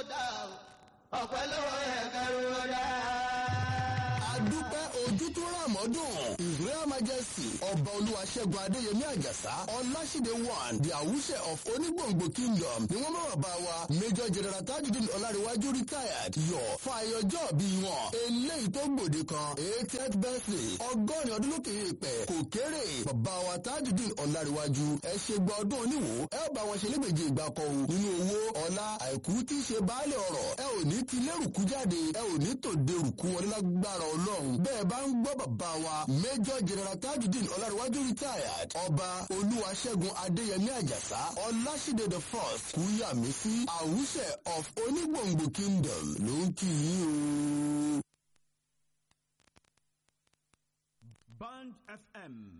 dá o ọ̀pẹ lọ́wọ́ yẹ kẹrù ó dá. adúpẹ́ ojú tó rà mọ́dún israel majesty ọba olúwaṣẹ́gun adéyẹmí àjàsá ọláṣídé one the àwùṣẹ of onígbòǹgbò kingdom ni wọ́n bá bá wa major general tajudeen ọlárẹ̀wájú retired yọ fún ayọjọ́ bí wọn eléyìí tó gbòde kan eightieth birthday ọgọ́rin ọdún lókè èèpẹ̀ kò kéré bàbá wa tajudeen ọlárẹ̀wájú ẹ ṣe gba ọdún oníwò ẹ bá wọn ṣe lẹ́gbẹ̀jẹ̀ ìgbà kan o nínú owó ọlá àìkú tí í ṣe baálé ọ̀rọ̀ ẹ ò ní ti lérùkú jáde ẹ ò ní tòde rùkú wọn lágbára ọlọ́run bẹ́ẹ̀ bá ń gbọ́ bàbá wa major general tajudeen ọlárẹ̀wájú retired ọba olúwaṣẹ́gun adéyẹmí àjàsá ọláṣídé the first kúyàmísí àwùṣẹ of onígbòǹgbò kingdom ló ń kí yín o. Band FM